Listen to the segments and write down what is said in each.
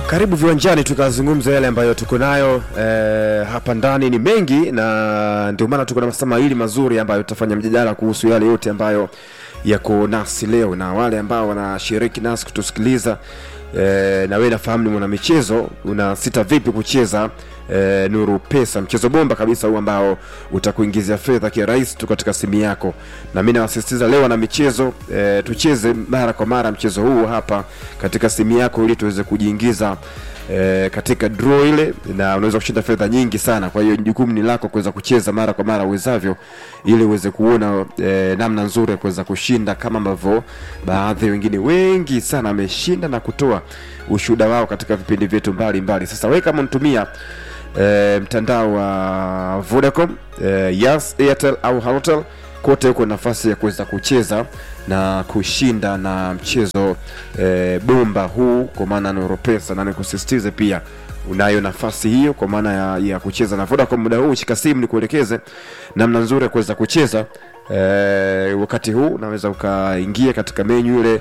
Karibu viwanjani tukazungumza yale ambayo tuko nayo eh, hapa ndani ni mengi, na ndio maana tuko na masaa mawili mazuri ambayo tutafanya mjadala kuhusu yale yote ambayo yako nasi leo, na wale ambao wanashiriki nasi kutusikiliza eh, na wewe nafahamu ni mwanamichezo, una sita vipi kucheza eh, Nuru Pesa, mchezo bomba kabisa huu ambao utakuingizia fedha kirahisi tu katika simu yako, na mimi nawasisitiza leo wana michezo eh, tucheze mara kwa mara mchezo huu hapa katika simu yako ili tuweze kujiingiza eh, katika draw ile, na unaweza kushinda fedha nyingi sana. Kwa hiyo jukumu ni lako kuweza kucheza mara kwa mara uwezavyo, ili uweze kuona eh, namna nzuri ya kuweza kushinda kama ambavyo baadhi wengine wengi sana wameshinda na kutoa ushuhuda wao katika vipindi vyetu mbalimbali. Sasa wewe kama unatumia e, mtandao wa Vodacom e, Yas, Airtel au Halotel kote huko nafasi ya kuweza kucheza na kushinda na mchezo e, bomba huu kwa maana Nuru Pesa, na nikusisitize pia unayo nafasi hiyo kwa maana ya, ya kucheza na Vodacom muda huu. Shika simu ni kuelekeze namna nzuri ya kuweza kucheza e, wakati huu unaweza ukaingia katika menyu ile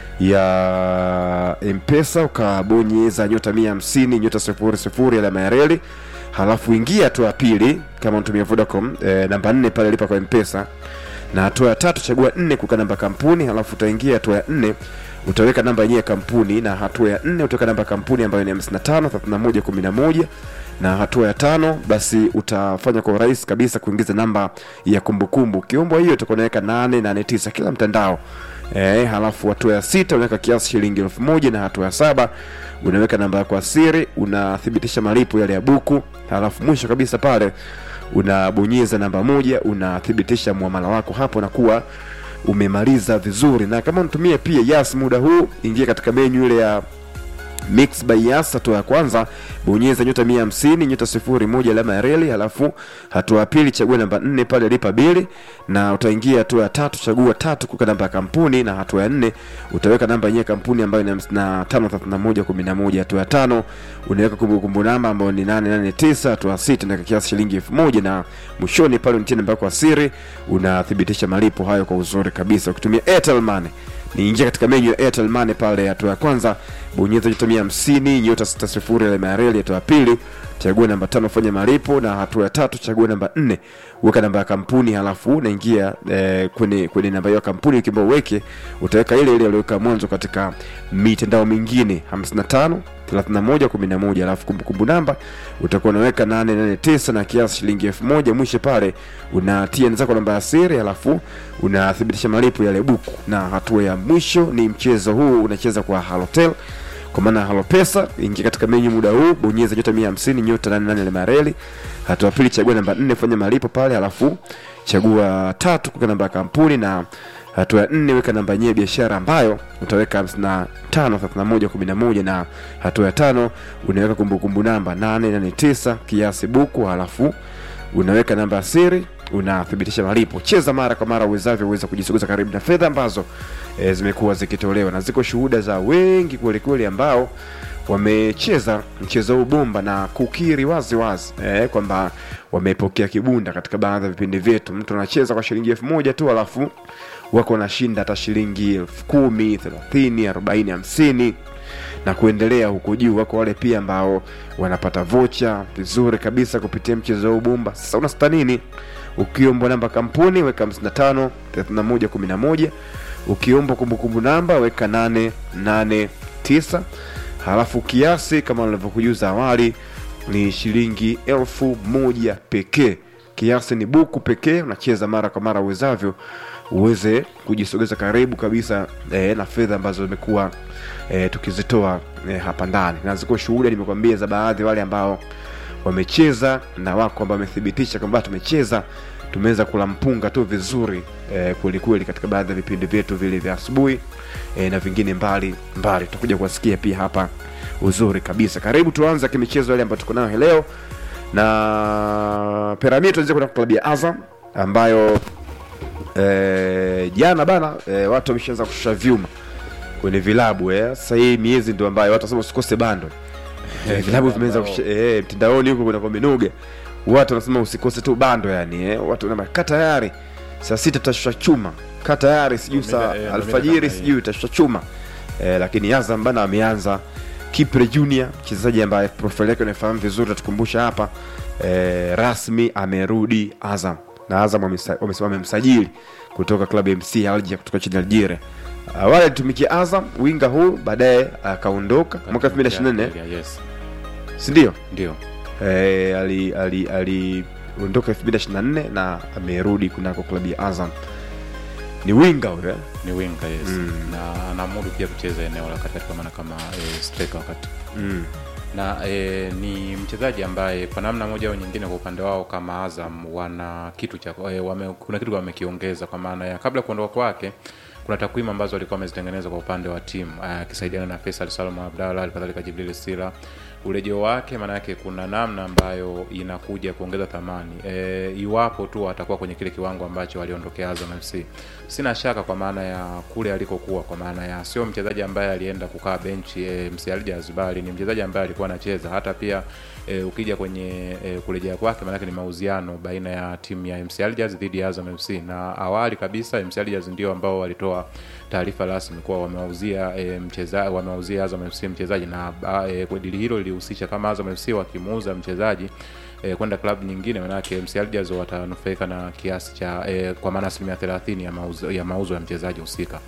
ya mpesa ukabonyeza nyota mia hamsini nyota sifuri sifuri alama ya reli halafu ingia hatua ya pili kama unatumia vodacom e, namba nne pale lipa kwa mpesa na hatua ya tatu chagua nne kuweka namba kampuni halafu utaingia hatua ya nne utaweka namba yenyewe ya kampuni na hatua ya nne utaweka namba ya kampuni ambayo ni 55 31 11 na hatua ya tano basi utafanya kwa urahisi kabisa kuingiza namba ya kumbukumbu kiumbo hiyo utakuwa unaweka 889 kila mtandao E, halafu hatua ya sita unaweka kiasi shilingi elfu moja na hatua ya saba unaweka namba yako ya siri, unathibitisha malipo yale ya buku, halafu mwisho kabisa pale unabonyeza namba moja, unathibitisha muamala wako, hapo nakuwa umemaliza vizuri. Na kama unatumia pia Yas muda huu, ingia katika menyu ile ya Mix by Yas, hatua ya kwanza bonyeza nyota mia hamsini nyota sifuri moja alama ya reli, halafu hatua ya pili chagua namba nne pale lipa bili, na utaingia hatua ya tatu chagua tatu kuweka namba ya kampuni, na hatua ya nne utaweka namba yenyewe kampuni ambayo ni hamsini na tano thelathini na moja kumi na moja. Hatua ya tano unaweka kumbukumbu namba ambayo ni nane nane tisa. Hatua ya sita unaweka kiasi shilingi elfu moja na mwishoni pale unatia namba yako ya siri, unathibitisha malipo hayo kwa uzuri kabisa ukitumia Airtel Money niingia katika menyu ya Airtel Money pale, hatua ya kwanza bonyeza nyota mia hamsini nyota sita sifuri alama ya reli. Hatua ya pili chagua namba tano fanya malipo, na hatua ya tatu chagua namba nne weka namba ya kampuni, halafu unaingia eh, kwenye kwenye namba hiyo ya kampuni ukiamba uweke, utaweka ile ile aliyoweka mwanzo katika mitandao mingine 55 31 11, alafu kumbukumbu namba utakuwa unaweka 889 na kiasi shilingi elfu moja. Mwisho pale unatia zako namba ya siri, alafu unathibitisha malipo yale buku, na hatua ya mwisho ni mchezo huu unacheza kwa Halotel kwa maana Halo Pesa. Ingia katika menyu muda huu, bonyeza nyota 150 nyota 88 alama ya reli. Hatua pili chagua namba 4 fanya malipo pale, halafu chagua tatu kuweka namba ya kampuni, na hatua ya nne weka namba yenyewe biashara ambayo utaweka 55 31 11, na hatua ya tano unaweka kumbukumbu namba 889 kiasi buku, halafu unaweka namba ya siri unathibitisha malipo. Cheza mara kwa mara uwezavyo, uweza kujisogeza karibu na fedha ambazo e, zimekuwa zikitolewa, na ziko shuhuda za wengi kwelikweli ambao wamecheza mchezo huu bomba na kukiri wazi wazi e, kwamba wamepokea kibunda katika baadhi ya vipindi vyetu. Mtu anacheza kwa shilingi elfu moja tu alafu wako wanashinda hata shilingi elfu kumi thelathini arobaini hamsini na kuendelea huko juu. Wako wale pia ambao wanapata vocha vizuri kabisa kupitia mchezo huu bomba. Sasa unasita nini? Ukiombwa namba kampuni weka 55 31 11, ukiombwa kumbukumbu namba weka 889, halafu kiasi kama nilivyokujuza awali ni shilingi elfu moja pekee. Kiasi ni buku pekee, unacheza mara kwa mara uwezavyo uweze kujisogeza karibu kabisa eh, na fedha ambazo zimekuwa eh, tukizitoa eh, hapa ndani, na ziko shuhuda nimekwambia za baadhi wale ambao wamecheza na wako ambao wamethibitisha kwamba tumecheza tumeweza kula mpunga tu vizuri eh, kweli kweli katika baadhi ya vipindi vyetu vile vya asubuhi eh, na vingine mbali mbali tutakuja kuwasikia pia hapa uzuri kabisa. Karibu tuanze kimichezo yale ambayo tuko nayo leo na Piramidi, tuanze kwenda klabu ya Azam ambayo eh, jana bana eh, watu wameshaanza kushusha vyuma kwenye vilabu eh. Sasa hii miezi ndio ambayo watu wasema usikose bando eh, vilabu vimeanza kushusha eh, mtandaoni huko kuna kwa minuga watu wanasema usikose tu bando yani eh. Watu wanasema kaa tayari saa sita tutashusha chuma, kaa tayari sijui saa Nomina- eh, alfajiri nomina kama sijui tutashusha chuma eh, lakini Azam bana ameanza Kipre Junior mchezaji ambaye profile yake unafahamu vizuri, tatukumbusha hapa eh, rasmi amerudi Azam na Azam wamesa- wamesema wamemsajili kutoka klabu ya MC Alger kutoka nchini Algeria. Awali alitumikia Azam winga huu, baadaye akaondoka mwaka 2024 yes si ndio? ndio Eh, ali ali aliondoka 2024 na amerudi kunako klabu ya Azam. Ni winga huyo eh? ni winga yes Mm. na anamudu pia kucheza eneo la katikati kwa maana kama e, striker wakati mm. na e, ni mchezaji ambaye kwa namna moja au nyingine kwa upande wao kama Azam wana kitu cha e, wame, kuna kitu wamekiongeza kwa maana ya kabla ya kuondoka kwake kuna takwimu ambazo walikuwa wamezitengeneza kwa upande wa timu akisaidiana na Faisal Salum Abdalla alikadhalika Jibril Sila urejeo wake maana yake kuna namna ambayo inakuja kuongeza thamani e, iwapo tu atakuwa kwenye kile kiwango ambacho aliondokea Azam FC sina shaka kwa maana ya kule alikokuwa kwa maana ya sio mchezaji ambaye alienda kukaa benchi e, MC Alger bali ni mchezaji ambaye alikuwa anacheza hata pia e, ukija kwenye e, kurejea kwake maanake ni mauziano baina ya timu ya MC Alger dhidi ya Azam FC na awali kabisa MC Alger ndio ambao walitoa taarifa rasmi kuwa wamewauzia e, mcheza wamewauzia Azam FC mchezaji na e, dili hilo lilihusisha kama Azam FC wakimuuza mchezaji e, kwenda klabu nyingine manake MC Alger watanufaika na kiasi cha e, kwa maana asilimia thelathini ya mauzo ya mauzo ya mchezaji husika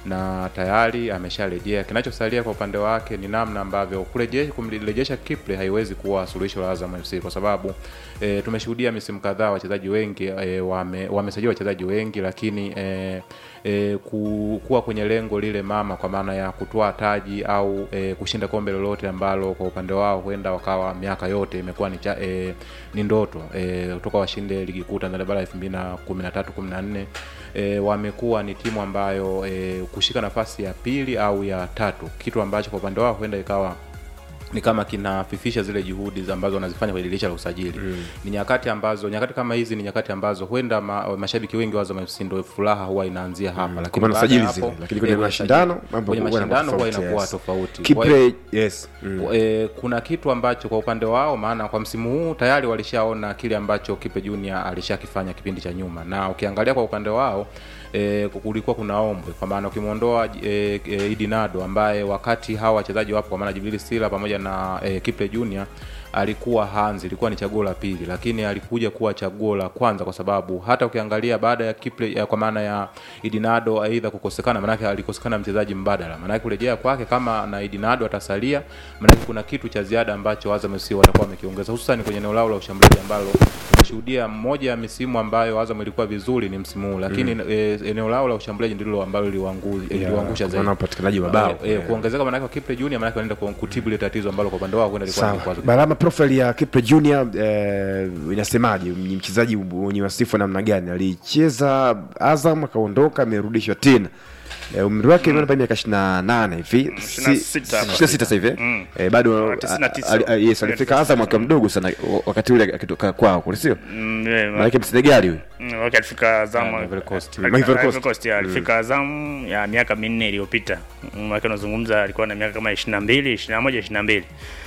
na tayari amesharejea. Kinachosalia kwa upande wake ni namna ambavyo kurejesha kumrejesha Kiple haiwezi kuwa suluhisho la Azam FC kwa sababu e, tumeshuhudia misimu kadhaa wachezaji wengi e, wame, wamesajiliwa wachezaji wengi lakini e, e, ku, kuwa kwenye lengo lile mama kwa maana ya kutoa taji au e, kushinda kombe lolote ambalo kwa upande wao huenda wakawa miaka yote imekuwa ni, cha, e, ni ndoto e, kutoka washinde ligi kuu Tanzania bara 2013 14 e, wamekuwa ni timu ambayo e, kushika nafasi ya pili au ya tatu, kitu ambacho kwa upande wao huenda ikawa ni kama kinafifisha zile juhudi za ambazo wanazifanya kwenye dirisha la usajili mm. ni nyakati ambazo nyakati kama hizi ni nyakati ambazo huenda ma, mashabiki wengi wa Azam FC ndio furaha huwa inaanzia hapa mm. Kwa maana baada ya sajili hapo, zile, lakini kwenye eh, mashindano, mambo kwenye huwa yanakuwa mashindano huwa tofauti, inakuwa yes. tofauti Kwa hiyo- Kipre yes. Mm. e, kuna kitu ambacho kwa upande wao maana kwa msimu huu tayari walishaona kile ambacho Kipe Junior alishakifanya kipindi cha nyuma, na ukiangalia kwa upande wao e, kulikuwa kuna ombwe kwa maana ukimwondoa e, e, Idi Nado ambaye wakati hawa wachezaji wapo kwa maana Jibril Sila pamoja na e, Kipe Junior alikuwa hanzi, ilikuwa ni chaguo la pili, lakini alikuja kuwa chaguo la kwanza kwa sababu hata ukiangalia baada ya Kiple ya, kwa maana ya Idinado aidha kukosekana, maanake alikosekana mchezaji mbadala, maanake kurejea kwake kama na Idinado atasalia, maanake kuna kitu cha ziada ambacho Azam FC watakuwa wamekiongeza, hususan kwenye eneo lao la ushambuliaji ambalo tumeshuhudia mmoja ya misimu ambayo Azam ilikuwa vizuri ni msimu huu, lakini mm. e, eneo lao la ushambuliaji ndilo ambalo liliwangu- liliwaangusha kwa zaidi maana upatikanaji wa bao. Eh, eh, Yeah. kuongezeka maanake kwa Kiple Junior maanake wanaenda ku- kutibu ile tatizo ambalo kwa upande wao huenda lilikuwa ni Sawa. kikwazo Barama, profile ya Kipre Junior eh, inasemaje? Ni mchezaji mwenye wasifu namna gani? Alicheza Azam akaondoka, amerudishwa tena. Eh, umri wake mm. miaka 28 hivi. Si- 26 hapa. 26 sasa hivi. Mm. Eh, bado Ah, 99. ali- ali- yes, alifika Azam akiwa mdogo sana wakati ule akitoka kwao, kule sio? Mm, yeah, Maana Msenegali huyu. Mm, wakati alifika Azam Ah, Ivory Coast. alifika- Ivory Coast. Ivory Coast, yeah, alifika Azam ya miaka minne iliyopita Mm, wake unazungumza alikuwa na miaka kama 22 21 22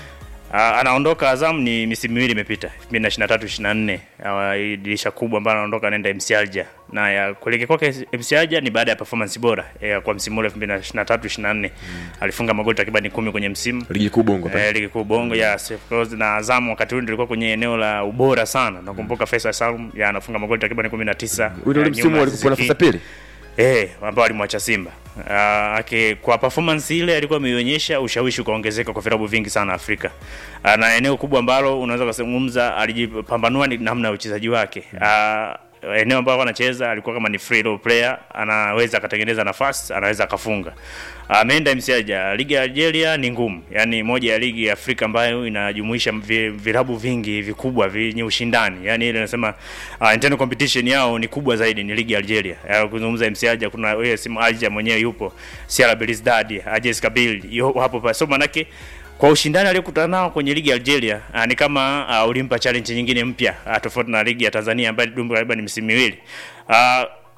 Ah, anaondoka Azam ni misimu miwili imepita 2023 24 Ah, hii dirisha kubwa ambayo anaondoka anaenda MC Alger na ya kuelekea kwake MC Alger ni baada ya performance bora ya kwa msimu ule 2023 24 alifunga magoli takriban 10 kwenye msimu Ligi kuu Bongo pale. Eh, ligi kuu Bongo yes, of course, na Azam wakati ule nilikuwa kwenye eneo la ubora sana. Nakumbuka Faisal Salum ya anafunga magoli takriban 19. Huyu ndio ule ya msimu nyuma ya alikuwa nafasi ya Ziziki. pili. Eh, ambao alimwacha Simba. Uh, ake, kwa performance ile alikuwa ameionyesha ushawishi ukaongezeka kwa vilabu vingi sana Afrika. Uh, na eneo kubwa ambalo unaweza kuzungumza alijipambanua ni namna ya uchezaji wake. Uh, eneo ambalo anacheza alikuwa kama ni free role player, anaweza akatengeneza nafasi, anaweza akafunga. Ameenda MCAja. Ligi ya Algeria ni ngumu, yaani moja ya ligi ya Afrika ambayo inajumuisha vi- vilabu vingi vikubwa vyenye ushindani, yaani ile nasema uh, internal competition yao ni kubwa zaidi, ni ligi ya Algeria. Ya, kuzungumza MCAja, kuna wewe simu Alger mwenyewe yupo, CR Belouizdad, Ajes Kabylie yupo hapo pa. So manake kwa ushindani aliyokutana nao kwenye ligi ya Algeria uh, ni kama uh, ulimpa challenge nyingine mpya uh, tofauti na ligi ya Tanzania ambayo ilidumu karibu ni misimu miwili. Uh,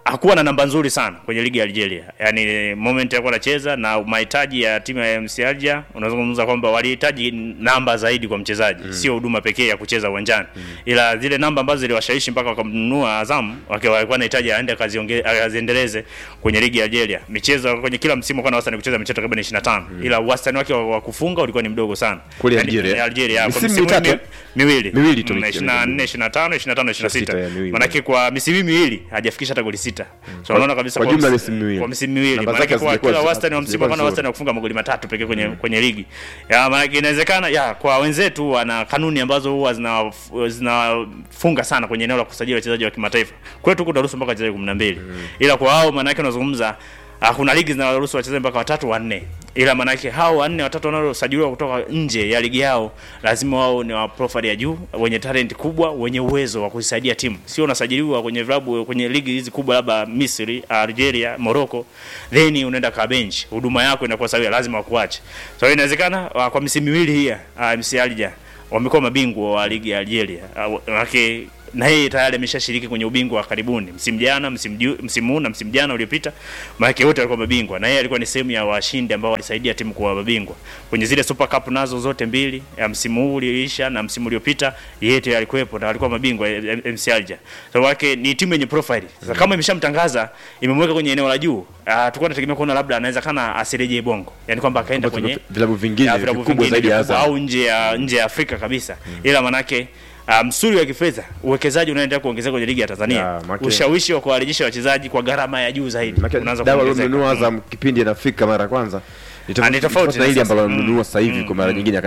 hakuwa na namba nzuri sana kwenye ligi ya Algeria. Yaani moment alikuwa anacheza na mahitaji ya timu ya MC Alger, unaweza kuzungumza kwamba walihitaji namba zaidi kwa mchezaji, mm. sio huduma pekee ya kucheza uwanjani. Mm. Ila zile namba ambazo ziliwashawishi mpaka wakamnunua Azam, wakiwa walikuwa wanahitaji aende akaziongeze akaziendeleze kwenye ligi ya Algeria. Michezo kwenye kila msimu kwa na wastani kucheza michezo takriban 25. Mm. Ila wastani wake wa wa kufunga ulikuwa ni mdogo sana. Kule Yaani, Algeria. Algeria kwa Misimu misimu mitatu, mi- eh? miwili. Miwili tu Mm, michezo. 24, 25, 25, 26. ya miwili. Manake kwa misimu miwili hajafikisha hata goli sita. So unaona kabisa kwa kwa jumla msi- misimu miwili. Kwa misimu miwili. Namba Manake zake kwa hazikuwa kila zi- wastani wa msimu hazikuwa kwa na nzuri. wastani wa kufunga magoli matatu pekee kwenye kwenye ligi. Ya maana inawezekana ya kwa wenzetu wana kanuni ambazo huwa zina zinafunga sana kwenye eneo la kusajili wachezaji wa kimataifa. Kwetu kunaruhusu mpaka wachezaji 12. Ila kwa hao maana yake unazungumza Ah, kuna ligi zinaruhusu wachezaji mpaka watatu wanne, ila maanake hao wanne watatu wanaosajiliwa kutoka nje ya ligi yao lazima wao ni wa profile ya juu, wenye talent kubwa, wenye uwezo wa kuisaidia timu. Sio unasajiliwa kwenye vilabu kwenye ligi hizi kubwa, labda Misri, Algeria, Morocco, then unaenda ka bench, huduma yako inakuwa sawia, lazima wakuache. So inawezekana ah, kwa misimu miwili hii uh, MC Alger wamekuwa mabingwa wa ligi ya Algeria. Uh, manake na yeye tayari ameshashiriki kwenye ubingwa wa karibuni msimu jana, msimu ju- msimu huu na msimu jana uliopita, maana wote walikuwa mabingwa, na yeye alikuwa ni sehemu ya washindi ambao walisaidia timu kuwa mabingwa kwenye zile Super Cup nazo zote mbili, ya msimu huu ulioisha na msimu uliopita, yeye tayari alikuwepo na alikuwa mabingwa eh, eh, MC Alger. So wake ni timu yenye profile. Sasa kama imeshamtangaza imemweka kwenye eneo la juu, uh, tulikuwa tunategemea kuona labda anaweza kana asirejee Bongo, yani kwamba akaenda Kwamba kwenye vilabu vingine ya vilabu vikubwa vingine zaidi ya vikubwa Azam. au nje ya nje ya Afrika kabisa ila manake uh, msuri wa kifedha uwekezaji unaendelea kuongezeka kwenye ligi ya Tanzania Ya, manake- ushawishi wa kuwarejesha wachezaji kwa gharama ya juu zaidi Maana unaanza dawa kuongezeka. alionunua Azam kipindi anafika mara ya kwanza ni Ah, ni tofauti na hili na ambalo sasa. amenunua sasa hivi Mm, kwa mara mm, nyingine